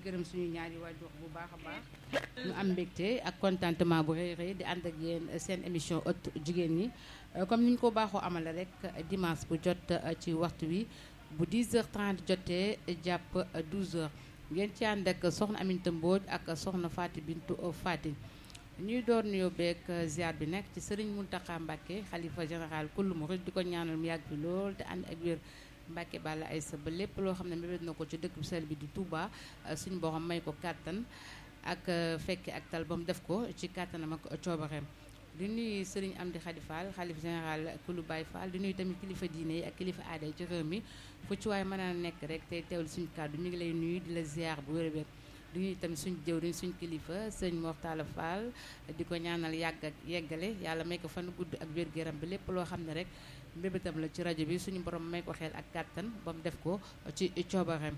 gërëm suñu ñaari waajur bu baax a baax ñu am mbégte ak contentement bu rëy rëy di ànd ak yéen seen émission ëttu jigéen ñi comme ni ñu ko baaxoo amale rek dimanche bu jot ci waxtu wi bu 10h30 jotee jàpp 12h ngeen ci ànd ak soxna Aminata Mbodj ak soxna Faty Bintou Faty ñuy door nuyoo beeg ziar bi nekk ci Serigne Mountakha Mbacké xalifa général kullu murid di ko ñaanal mu yàgg fi lool te ànd ak wér Mbacké Balla Aïssa ba lépp loo xam ne mébét na ko ci dëkk bu sell bi di Touba suñu borom may ko kàttan ak fekke ak tal ba mu def ko ci kàttanam ak coobareem di nuyu Serigne Amdi Khady Fall xalif général kulu Baye Fall di nuyu tamit kilifa diine yi ak kilifa aada yi ci réew mi fu ci waaye mën a nekk rek tey teewlu suñu kàddu ñu ngi lay nuyu di la ziar bu wér-wér di nuyu tamit suñu jëwriñ suñu kilifa sëñ Mortala Fall di ko ñaanal yàgg ak yeggale yàlla may ko fan gudd ak wér-gu-yaram bi lépp loo xam ne rek mbébétam la ci rajo bi suñu borom may ko xel ak kàttan ba mu def ko ci coobareem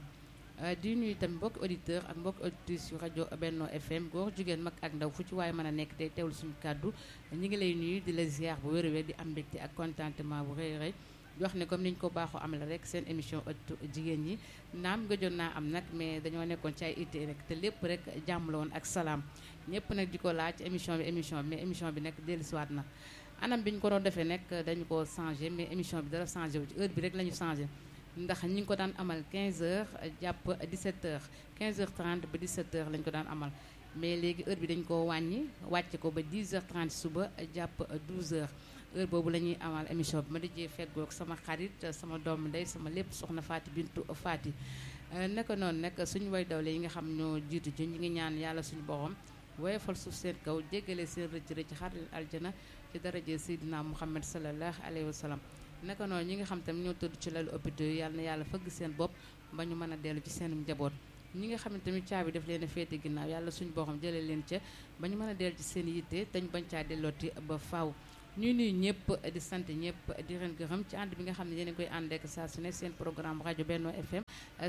di nuyu tamit mbokki auditeur ak mbokki auditrice yu rajo Benno FM góor jigéen mag ak ndaw fu ci waaye mën a nekk tey teewlu suñu kàddu ñi ngi lay nuyu di la ziar bu wér-wér di am mbégte ak contentement bu rëy rëy di wax ne comme ni ñu ko baaxoo am la rek seen émission ëttu jigéen ñi naam gëjoon naa am nag mais dañoo nekkoon ci ay itte rek te lépp rek jàmm la woon ak salaam ñëpp nag di ko laaj émission bi émission bi mais émission bi nag dellusiwaat na anam bi ñu ko doon defee nag dañu ko changé mais émission bi dara changé wu ci heure bi rek la ñu changé ndax ñi ngi ko daan amal 15 heures jàpp 17 heures 15 heures 30 ba 17 heures lañ ko daan amal mais léegi heure bi dañ ko wàññi wàcce ko ba 10 heures 30 suba jàpp 12 heures heure boobu la ñuy amal émission bi ma dajee feggoog sama xarit sama doomu ndey sama lépp soxna Faty Bintou Faty naka noonu nag suñu way dawle yi nga xam ñoo jiitu ci ñu ngi ñaan yàlla suñu borom woyofal suuf seen kaw jéggale seen rëcc rëcc xar leen aljana ci daraje Seydina Muhammad sallallahu alayhi wa sallam naka noonu ñi nga xam tamit ñoo tëdd ci lalu hôpital yi yàlla na yàlla fëgg seen bopp ba ñu mën a dellu ci seen njaboot ñi nga xam ne tamit caabi daf leen a féete ginnaaw yàlla suñu borom jëlee leen ca ba ñu mën a dellu ci seen yitte te ñu bañ caa dellooti ba faaw ñuy nuyu ñëpp di sant ñëpp di leen gërëm ci ànd bi nga xam ne yéen a koy ànd ak saa su ne seen programme rajo Benno FM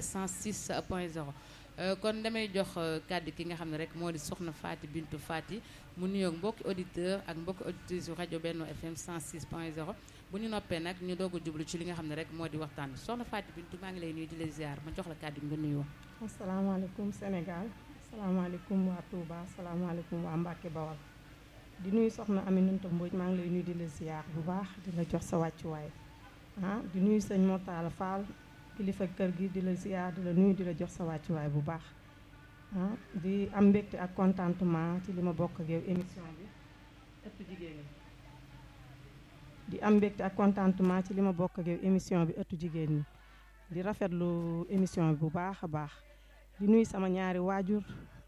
106 point 0 kon damay jox kàddu ki nga xam ne rek moo di soxna Faty Bintou Faty mu nuyoog mbokki auditeur ak mbokki auditrice yu rajo Benno FM 106 point 0 bu ñu noppee nag ñu doog a jublu ci li nga xam ne rek moo di waxtaan bi soxna Faty Bintou maa ngi lay nuyu di la ziar ma jox la kàddu nga nuyoo. asalaamaaleykum Sénégal asalaamaaleykum waa Touba asalaamaaleykum waa Mbacke Bawal di nuyu soxna Aminata Mbodj maa ngi lay nuyu di la ziar bu baax di la jox sa wàccuwaay ah di nuyu sëñ Mortala Fall kilifa kër gi di la ziar di la nuyu di la jox sa wàccuwaay bu baax ah di am mbégte ak contentement ci li ma bokk ak yow émission bi ëttu jigéen ñi di am mbégte ak contentement ci li ma bokk ak yow émission bi ëttu jigéen ñi di rafetlu émission bi bu baax a baax di nuyu sama ñaari waajur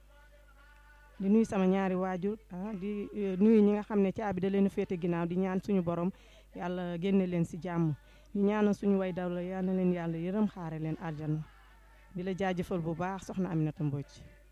di nuyu sama ñaari waajur ah di nuyu ñi nga xam ne caabi da leen féete ginnaaw di ñaan suñu borom yàlla génne leen si jàmm di ñaanal suñu way daw la yal na leen yàlla yërëm xaare leen àjjana di la jaajëfal bu baax soxna Aminata Mbodj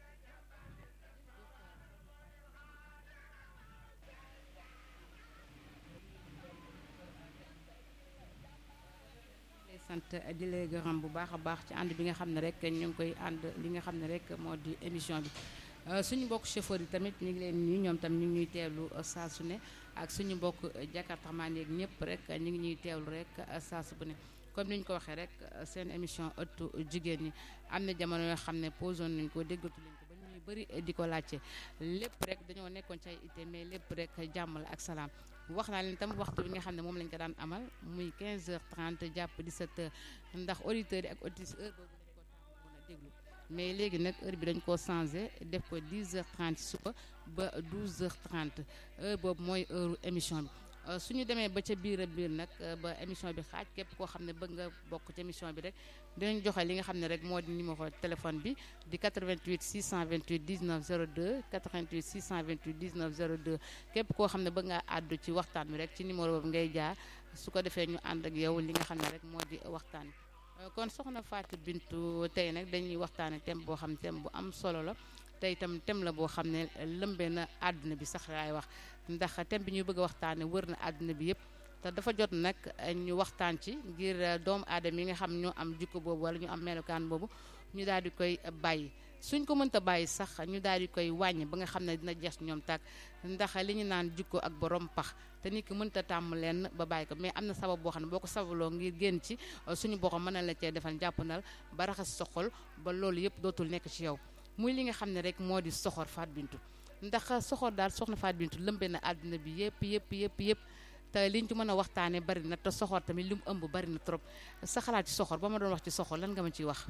sant di lay gërëm bu baax a baax ci ànd bi nga xam ne rek ñu ngi koy ànd li nga xam ne rek moo di émission bi suñu mbokk chauffeur yi tamit ñu ngi leen nuyu ñoom tam ñu ngi ñuy teewlu saa su ne ak suñu mbokk jakartamaan yeeg ñëpp rek ñu ngi ñuy teewlu rek saa su bu ne comme ni ñu ko waxee rek seen émission ëttu jigéen ñi am na jamono yoo xam ne posé nañ ko déggatu leen ko ba ñuy bëri di ko laajte lépp rek dañoo nekkoon ci ay ité mais lépp rek jàmm la ak salaam wax naa leen tam waxtu bi nga xam ne moom lañ ko daan amal muy 15h30 jàpp 17h ndax auditeurs yi ak auditrices heure boobu lañ ko tàmm mën a déglu mais léegi nag heure bi dañ koo changé def ko 10h30 suba ba 12h30 heure boobu mooy heure émission bi suñu demee ba ca biir a biir nag ba émission bi xaaj képp koo xam ne bëgg nga bokk ci émission bi rek dinañ joxe li nga xam ne rek moo di numéro téléphone bi di 88 628 19 02 88 628 19 02 képp koo xam ne bëgg ngaa àddu ci waxtaan bi rek ci numéro boobu ngay jaar su ko defee ñu ànd ak yow li nga xam ne rek moo di waxtaan bi kon soxna Faty Bintou tey nag dañuy waxtaane thème boo xam thème bu am solo la tey itam thème la boo xam ne lëmbee na àdduna bi sax laay wax ndax thème bi ñuy bëgg a waxtaane wër na àdduna bi yëpp te dafa jot nag ñu waxtaan ci ngir doomu aadama yi nga xam ñoo am jikko boobu wala ñu am melokaan boobu ñu daal di koy bàyyi suñ ko mënta bàyyi sax ñu daal di koy wàññi ba nga xam ne dina jeex ñoom tàkk ndax li ñu naan jikko ak borom pax te nit ki mënta tàmm leen ba bàyyi ko mais am na sabab boo xam ne boo ko sabaloo ngir génn ci suñu borom mën na la cee defal jàppandal ba raxas sa xol ba loolu yëpp dootul nekk ci yow muy li nga xam ne rek moo di soxor Faat Bintu ndax soxor daal soxna Faat Bintu lëmbe na àdduna bi yëpp yëpp yëpp yëpp te liñ ci mën a waxtaanee bari na te soxor tamit li mu ëmb bari na trop sa xalaat ci soxor ba ma doon wax ci soxor lan nga ma ciy wax.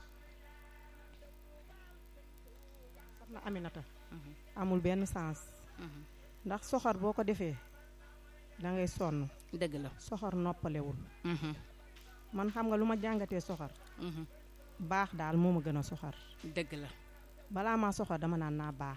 soxna Aminata amul benn sens ndax soxor boo ko defee da ngay sonn dëgg la. soxor noppalewul man xam nga lu ma jàngatee soxor baax daal moo ma gën a soxor dëgg la. balaa maa soxor dama naan naa baax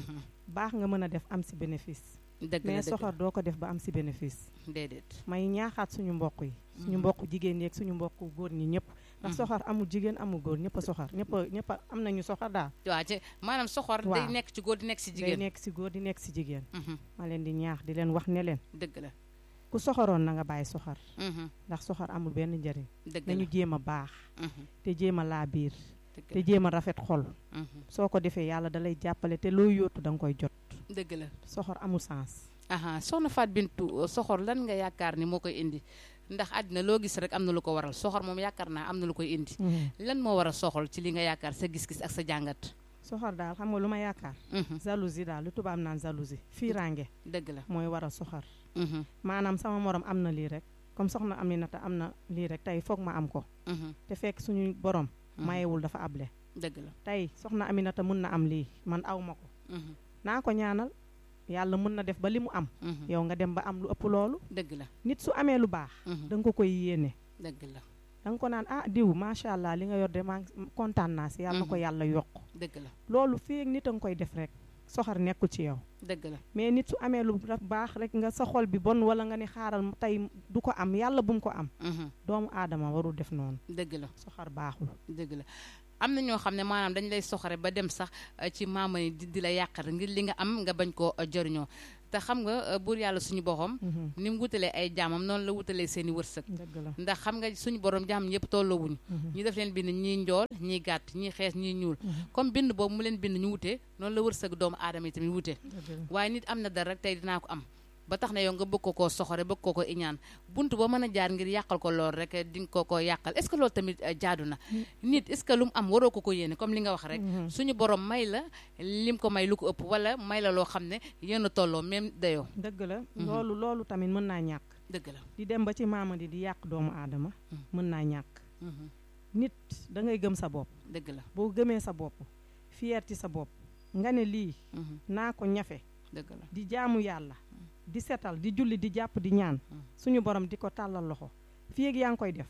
baax nga mën a def am si bénéfice dëgg la mais dëgg la soxor doo ko def ba am si bénéfice déedéet. may ñaaxaat suñu mbokk yi suñu mbokk jigéen ñi ak suñu mbokk góor ñi ñëpp ndax soxor amul jigéen amul góor ñëpp a soxor ñëpp a ñëpp a am nañu soxor daal waaw ci maanaam soxor. day waaw. nekk ci góor di nekk ci day jigéen. nekk si góor di nekk si jigéen Mhm. ma leen di ñaax di leen wax ne leen dëgg la. ku soxoroon na nga bàyyi soxor Mhm. ndax soxor amul benn njëriñ dëgg la. nañu jéem a baax Mhm. te jéem a laa biir dëgg te la. jéem a rafet xol Mhm. soo ko defee yàlla da lay jàppale te loo yóotu da nga koy jot dëgg la. soxor amul sens aha soxna Faat Bintu soxor lan nga yaakaar ni moo koy indi ndax àddina loo gis rek am na lu ko waral soxor moom yaakaar naa am na lu koy indi lan moo war a soxol ci li nga yaakaar sa gis-gis ak sa jàngat. soxor daal xam nga lu ma yaakaar Mhm. jalousie daal lu tubaab naan jalousie fiiraange dëgg la. mooy waral soxor Mhm. maanaam sama morom am na lii rek comme soxna Aminata am na lii rek tey foog ma am ko Mhm. te fekk suñu borom Mhm. mayewul dafa able dëgg la. tey soxna Aminata mun na am lii man aw ma ko Mhm. naa ko ñaanal yàlla mun na def ba li mu am Mhm. yow nga dem ba am lu ëpp loolu dëgg la. nit su amee lu baax Mhm. da nga ko koy yéene dëgg la. da nga ko naan ah diw macha allah li nga yor de maa ngi kontaan naa si yàlla na ko Mhm. yàlla yokk dëgg la. loolu fii ak nit a nga koy def rek soxar nekkul ci yow dëgg la. mais nit su amee lu raf- baax rek nga sa xol bi bon wala nga ne xaaral tey du ko am yàlla bu mu ko am Mhm. doomu aadama warul def noonu dëgg la. soxar baaxul dëgg la am na ñoo xam ne maanaam dañ lay soxore ba dem sax eh, ci maama yi di di la yàqal ngir li nga am nga bañ koo eh, jëriñoo te xam nga eh, buur yàlla suñu boppam Mhm. ni mu wutalee ay jaamam noonu la wutalee seen i wërsëg dëgg la ndax xam nga suñu borom jaam ñëpp tolloowuñu Mhm. ñi def leen bind ñii njool ñii gàtt ñii xees ñii ñuul Mhm. comme bind boobu mu leen bind ñu wute noonu la wërsëg doomu aadama yi tamit wute dëgg la waaye nit am na dara rek tey dinaa ko am ba tax na yow nga bëgg ko koo soxore bëgg ko ko iñaan bunt ba mën a jaar ngir yàqal ko lool rek di nga ko ko yàqal est ce que loolu tamit eh, jaadu na nit est ce que lu mu am waroo ko ko yéene comme li nga wax rek Mhm. suñu borom may la lim ko may lu ko ëpp wala may la loo xam ne yéen a tolloo même dayoo dëgg la Mhm. loolu loolu tamit mën naa ñàkk dëgg la di dem ba ci maama di di yàq doomu aadama Mhm. mën naa ñàkk Mhm. nit da ngay gëm sa bopp dëgg la boo gëmee sa bopp fier ci sa bopp nga ne lii Mhm. naa ko ñafe dëgg la di jaamu yàlla di setal di julli di jàpp di ñaan Mm. suñu borom di ko tàllal loxo fii ak yaa ngi koy def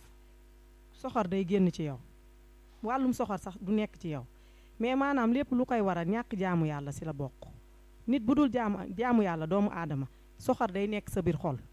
soxor day génn ci yow wàllum soxor sax du nekk ci yow mais maanaam lépp lu koy waral ñàkk jaamu yàlla si la bokk nit bu dul jaamu jaamu yàlla doomu aadama soxor day nekk sa biir xol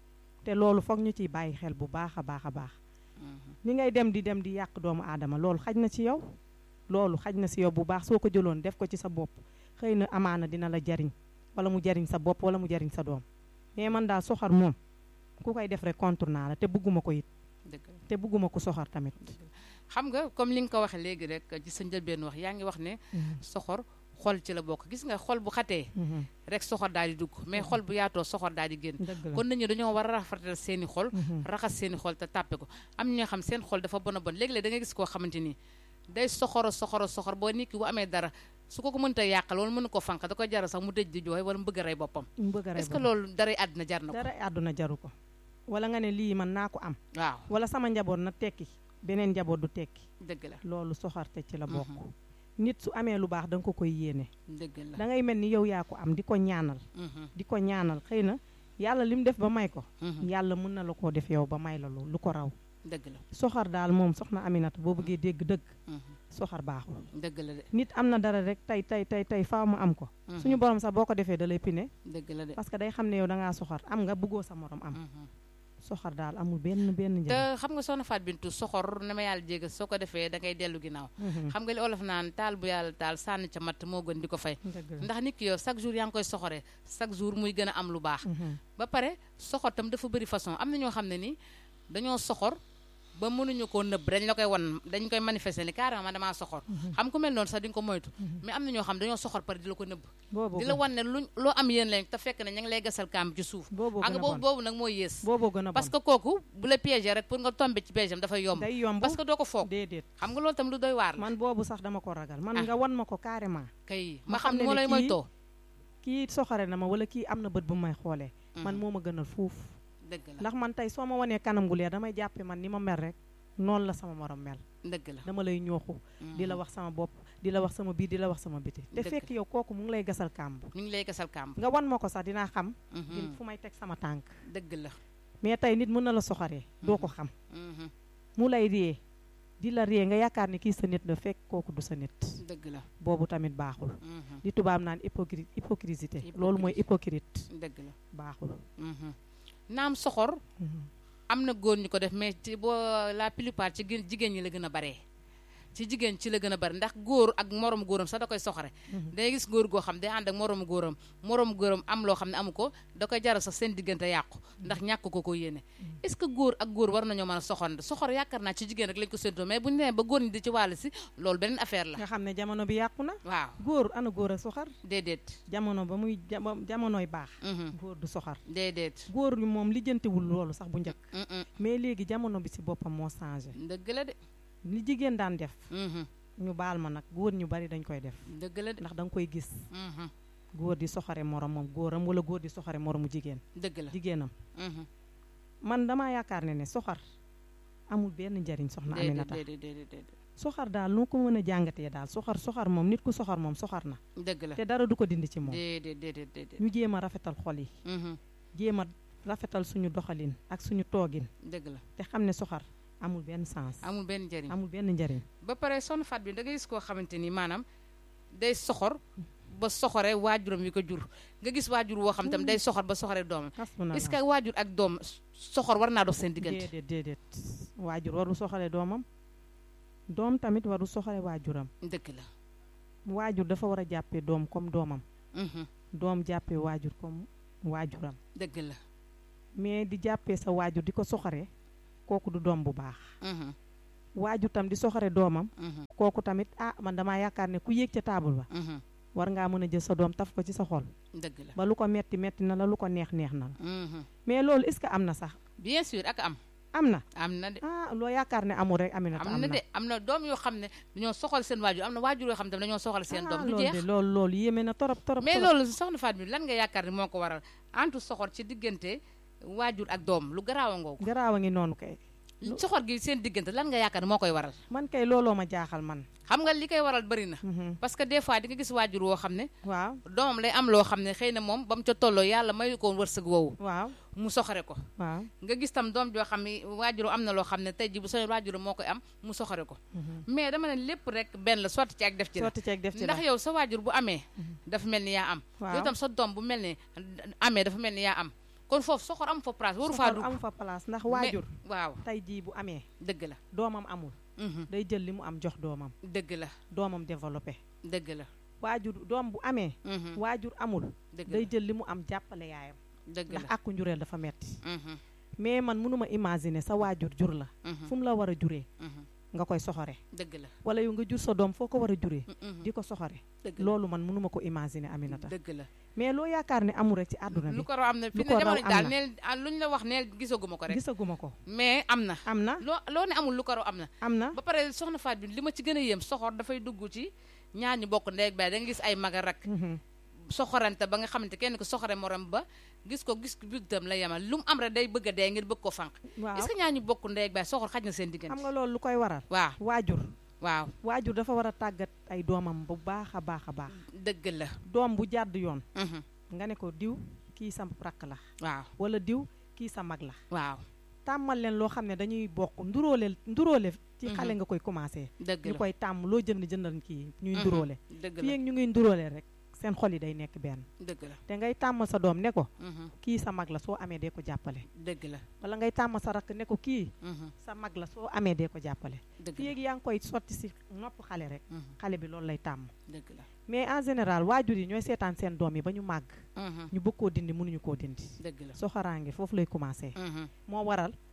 te loolu foog ñu ciy bàyyi xel bu baax a baax a baax Mhm. ni ngay dem di dem di yàq doomu aadama loolu xaj na ci yow loolu xaj na si yow bu baax soo ko jëloon def ko ci sa bopp xëy na amaana dina la jariñ wala mu jariñ sa bopp wala mu jariñ sa doom mais man daal soxor moom ku koy def rek contre naa la te bëgguma ko it dëgg la te bëgguma ko soxor tamit xam nga comme li nga ko waxee léegi rek ci sa njëlbeen wax yaa ngi wax ne soxor xol ci la bokk gis nga xol bu xatee Mhm. rek soxor daal di dugg mais xol bu yaatoo soxor daal di génn dëgg la kon nit ñi dañoo war a rafetal seeni xol Mhm. raxas seeni xol te tàppe ko am ñoo xam seen xol dafa bon a bon léegi-léeg da ngay gis koo xamante ni day soxoro soxoro soxor boo nit ki bu amee dara su ko ko mënta yàqal wala mënu ko fànq da koy jaral sax mu dëj di jooy wala mu bëgg a rey boppam mu bëgg a rey est-ce que boppam. loolu daray àddina jar na ko dara àdduna jaru ko wala nga ne lii man naa ko am waaw wala sama njaboot na tekki beneen njaboot du tekki dëgg la loolu soxarte ci la bokk Mhm. nit su amee lu baax da nga ko koy yéene dëgg la da ngay mel ni yow yaa ko am di ko ñaanal Mhm. di ko ñaanal xëy na yàlla li mu def ba may ko Mhm. yàlla mën na la koo def yow ba may la lu lu ko raw dëgg la soxar daal moom soxna Aminata boo bëggee dégg dëgg Mhm. soxar baaxul dëgg la de nit am na dara rek tey tey tey tey faaw mu am ko Mhm. suñu borom sax boo ko defee da lay pine dëgg la de parce que day xam ne yow da ngaa soxar am nga bëggoo sa morom am Mhm. soxar daal amul benn benn te njëriñ xam nga soxna Faat Bintu soxor na ma yàlla jéggal soo ko defee da ngay dellu ginnaaw Mhm. xam nga li olof naan taal bu yàlla taal sànni ca matt moo gën di ko fay dëgg la ndax nit ki yow chaque jour yaa ngi koy soxoree chaque jour muy gën a am lu baax Mhm. ba pare soxor tam dafa bëri façon am na ñoo xam ne ni dañoo soxor ba mënuñu koo nëbb dañ la koy wan dañ koy manifester ni carrément man damaa soxor xam ku mel noonu sax di nga ko moytu mais am na ñoo xam dañoo soxor pare di la ko nëbb boobu di la wan ne luñ loo am yéen lañ te fekk ne ña ngi lay gasal kaam ci suuf boobu xam gën nga a boobu bon boobu nag mooy yées boobu gën a parce bon que kooku bu la piéger rek pour nga tomber ci piège am dafay yomb day yomb parce que doo ko foog déedéet xam nga loolu tam lu doy waar la man boobu sax dama ko ragal man Ah. nga wan ma ko carrément kay ma ma xam xam ne ne moo ne lay kii- moytoo kii soxare na ma wala kii am na bët bu may xoolee man moo ma gënal fuuf dëgg la ndax man tey soo ma wanee kanam gu leer damay jàppe man ni ma mel rek noonu la sama morom mel dëgg la dama lay ñooxu di la wax sama bopp di la wax sama biir di la wax sama biti te Dëgg fekk yow kooku mu ngi lay gasal kàmb ñu ngi lay gasal kàmb nga wan ma ko sax dinaa xam Mhm. di fu may teg sama tànk dëgg la mais tey nit mën na la soxaree doo ko xam Mhm. mu lay ree di la ree nga yaakaar ni kii sa nit la fekk kooku du sa nit dëgg la boobu tamit baaxul Mhm. li tubaab naan hypocrite hypocrisie loolu mooy hypocrite dëgg la baaxul Mhm. naam soxor Mhm. am na góor ñu ko def mais ci boo la plupart ci gën jigéen ñi la gën a baree ci jigéen ci la gën a bari ndax góor ak moromu góoram sax da koy soxore Mhm. day gis góor goo xam day ànd ak moromu góoram moromu góoram am loo xam ne amu ko da koy jaral sax seen diggante yàqu ndax ñàkk ko ko yéene est-ce que góor ak góor war nañoo mën a soxor soxor yaakaar naa ci jigéen rek lañ ko séntoo mais bu ñu nee ba góor ñi di ci wàll si loolu beneen affaire la nga xam ne jamono bi yàqu na waaw góor ana góor a soxar déedéet jamono ba muy jamo- jamonoy baax Mhm. góor du soxar déedéet góor ñi moom lijjantewul loolu sax bu njëkk Mhm. mais léegi jamono bi ci boppam moo changé dëgg la de li jigéen daan def Mhm. ñu baal ma nag góor ñu bari dañ koy def dëgg la de ndax da nga koy gis Mhm. góor di soxare moromam góoram wala góor di soxare moromu jigéen dëgg la jigéenam Mhm. man damaa yaakaar ne ne soxar amul benn njariñ soxna déedéet Aminata déedéet déedéet déedéet soxar daal noo ko mën a jàngatee daal soxar soxar moom nit ku soxar moom soxar na dëgg la te dara du ko dindi ci moom déedéet déedéet déedéet ñu jéem a rafetal xol yi Mhm. jéem a rafetal suñu doxalin ak suñu toogin dëgg la te xam ne soxar amul benn sens amul benn njëriñ amul benn njariñ ba pare sonn faat bi da ngay gis koo xamante ni maanaam day soxor ba soxore waajuram wi ko jur nga gis waajur woo xam tam day soxor ba soxore doomam hasbunallah est-ce que waajur ak doom soxor war naa dox seen diggante déedéet déedéet waajur waru soxale doomam doom tamit waru soxale waajuram dëgg la waajur dafa war a jàppee doom comme doomam Mhm. doom jàppee waajur comme waajuram dëgg la mais di jàppee sa waajur di ko soxare kooku du doom bu baax Mhm. waajur tam di soxare doomam Mhm. kooku tamit ah man damaa yaakaar ne ku yéeg ca taabul ba Mhm. war ngaa mën a jël sa doom taf ko ci sa xol dëgg la ba lu ko metti metti na la lu ko neex neex na la Mhm. mais loolu est-ce que am na sax bien sûr ak am am na am na de ah loo yaakaar ne amul rek Aminata am na de am na doom yoo xam ne dañoo soxal seen waajur am na waajur yoo xam ne dañoo soxal seen doom du loolu jeex de loolu loolu yéeme na torop torop mais torop. loolu soxna Faat bi lan nga yaakaar ni moo ko waral antu soxor ci diggante waajur ak doom lu garaaw a ngoogu garaaw a ngi noonu kay soxor gi seen diggante lan nga yaakaar ni moo koy waral man kay looloo ma jaaxal man xam nga li koy waral bëri na Mhm. parce que des fois di nga gis waajur woo xam ne waaw doomam lay am loo xam ne xëy na moom ba mu ca tolloo yàlla mayu ko wërsëg woowu waaw mu soxore ko waaw nga gis tam doom joo xam ne waajur am na loo xam ne tey ji bu sa waajur moo koy am mu soxore ko Mhm. mais dama ne lépp rek benn la sotti ci ak def ci la sotti ceeg def ci la ndax yow sa waajur bu amee dafa mel ni yaa am waaw yow tam sa doom bu mel ni amee dafa mel ni yaa am kon foofu soxor am fa place waru faa soxor dugg am fa place ndax Mais- waajur waaw tey jii bu amee dëgg la doomam amul Mhm. day jël li mu am jox doomam dëgg la doomam développé dëgg la waajur doom bu amee Mhm. waajur amul dëgg day la jël li mu am jàppale yaayam dëgg ndax la àqu njureel dafa metti Mhm. mais man mënuma imaginer sa waajur jur la Mhm. fu mu la war a juree Mhm. nga koy soxore dëgg la wala yow nga jur sa doom foo ko war a juree Mhm. di ko soxore dëgg la loolu man mënuma ko imaginer Aminata dëgg la mais loo yaakaar ne amul rek ci àdduna lu bi ko raw am na fi lu ne ko raw jamono am daal na. neel ah, luñ la wax neel gisaguma ko rek gisaguma ko mais am na am na loo loo ne amul lu ko raw am na am na ba pare soxna Faat bi li ma ci gën a yéem soxor dafay dugg ci ñaar ñi bokk ndey ak baay da nga gis ay mag a rak Mhm. soxorante ba nga xamante kenn ko soxore morom ba gis ko gis bitam la yemal lu mu am rek day bëgg a dee ngir bëgg ko fànq waaw est-ce que ñaar ñi bokk ndey ak baay soxor xaj na seen diggante xam nga loolu lu koy waral waaw waajur waaw waajur dafa war a tàggat ay doomam bu baax a baax a baax dëgg la doom bu jàdd yoon Mhm. nga ne ko diw kii sa rakk la waaw wala diw kii sa mag la waaw tàmmal leen loo xam ne dañuy bokk nduróole nduróole ci Mhm. xale nga koy commencé dëgg ñu la koy tàmm loo jënd jëndal kii ñuy Mhm. nduróole dëgg fii la ak ñu ngi nduróole rek seen xol yi day nekk benn dëgg la te ngay tàmm sa doom ne ko Mhm. kii sa mag la soo amee dee ko jàppale dëgg la wala ngay tàmm sa rakk ne ko kii Mhm. sa mag la soo amee dee ko jàppale dëgg fii la ak yaa ngi koy sotti si nopp xale rek Mhm. xale bi loolu lay tàmm dëgg la mais en général waajur yi ñooy seetaan seen doom yi ba ñu màgg Mhm. ñu bëgg koo dindi mënuñu koo dindi dëgg la soxoraange foofu lay commencé Mhm. moo waral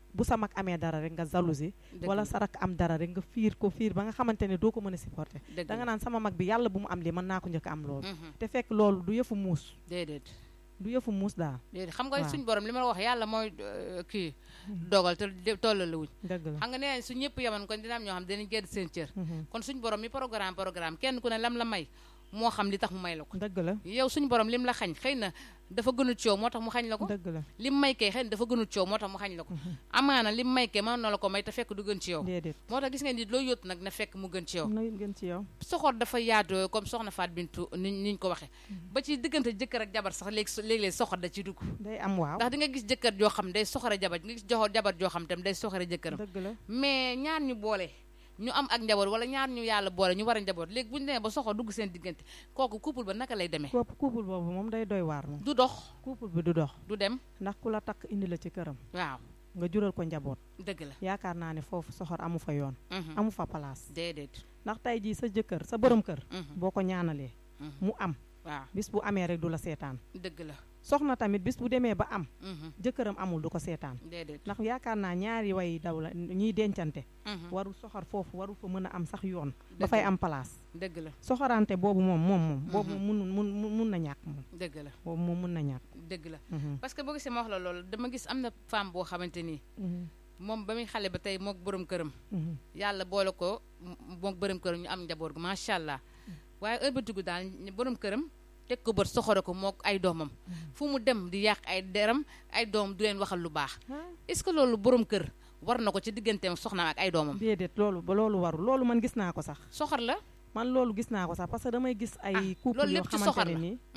bu sa mag amee dara rek nga jalousie wala sa rak am dara rek nga fiir ko fiir ba nga xamante ne doo ko mën a supporter da nga naan sama mag bi yàlla bu mu am lii mën naa ko njëkk am loolu te fekk loolu du yëfu muus déedéet du yëfu muus daal déedéet xam nga suñ borom li ma la wax yàlla mooy kii dogal te tollale wuñ dëgg la xam nga nee su ñëpp yaman kon dina am ñoo xam dinañ gedd seen cër kon suñ borom mi programme programme kenn ku ne lam la may moo xam li tax mu may la ko dëgg la yow suñu borom lim la xañ xëy na dafa gënul coow moo tax mu xañ la ko dëgg la lim may kay xëy na dafa gënul coow moo tax mu xañ la ko amaana lim may kay mën na la ko may te fekk du gën ci yow déedéet moo tax gis ngeen nit loo yóotu nag na fekk mu gën ci yow na gën ci yow soxor dafa yaatu comme soxna Faat Bintu ni niñ ko waxee ba ci diggante jëkkër ak jabar sax léegi léeg-léeg soxor da ci dugg day am waaw ndax di nga gis jëkkër joo xam day soxore jabar nga gis joxo jabar joo xam tam day soxore jëkkëram dëgg la mais ñaar ñu boole ñu am ak njaboot wala ñaar ñu yàlla boole ñu war a njaboot léegi bu ñu demee ba soxor dugg seen diggante kooku couple ba naka lay demee couple couple boobu moom day doy waar moom du dox couple bi du dox du dem ndax ku la takk indi la ci këram waaw nga jural ko njaboot dëgg la yaakaar naa ne foofu soxor amu fa yoon amu fa place déedéet ndax tey jii sa jëkkër sa borom kër boo ko ñaanalee mu am waaw bis bu amee rek du la seetaan dëgg la soxna tamit bis bu demee ba am jëkkëram amul du ko seetaan déedéet ndax yaakaar naa ñaari way daw la ñiy dencante warul soxor foofu warul fa mën a am sax yoon dafay am place dëgg la soxorante boobu moom moom moom boobu moom mun mun mun na ñàkk moom dëgg la boobu moom mun na ñàkk dëgg la parce que boo gisee ma wax la loolu dama gis am na femme boo xamante nii moom ba muy xale ba tey mook borom këram yàlla boole ko mook borom këram ñu am njaboot gu macha allah waaye ëlbatigu daal borom këram teg ko bët soxore ko mook ay doomam fu mu dem di yàq ay deram ay doom du leen waxal lu baax est-ce que loolu borom kër war na ko ci digganteem soxnaam ak ay doomam déedéet loolu ba loolu warul loolu man gis naa ko sax soxor la man loolu gis naa ko sax parce que damay gis ay couple yoo xamante ne nii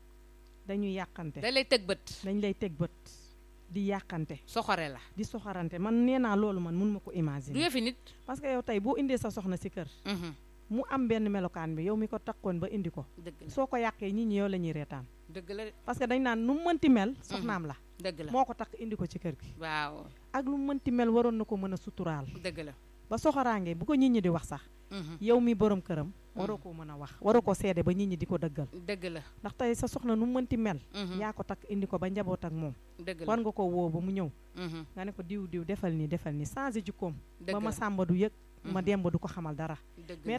dañuy yàqante dañ lay teg bët dañ lay teg bët di yàqante soxore la di soxorante man nee naa loolu man mun ma ko imaginer du yëfi nit parce que yow tey boo indee sa soxna si kër mu am benn melokaan bi yow mi ko takkoon ba indi ko soo ko yàqee nit ñi yow la ñuy reetaan dëgg la parce que dañ naan nu mu mënti mel soxnaam la dëgg la moo ko takk indi ko ci kër gi waaw ak lu mu mënti mel waroon na ko mën a suturaal dëgg la ba soxoraange bu ko nit ñi di wax sax yow mi borom këram waroo koo mën a wax waroo ko seede ba nit ñi di ko dëggal dëgg la ndax tey sa soxna nu mu mënti mel yaa ko takk indi ko ba njaboot ak moom dëgg la war nga ko woo ba mu ñëw nga ne ko diw diw defal nii defal nii changé jikkoom ba ma sàmba du yëg ma demba du ko xamal dara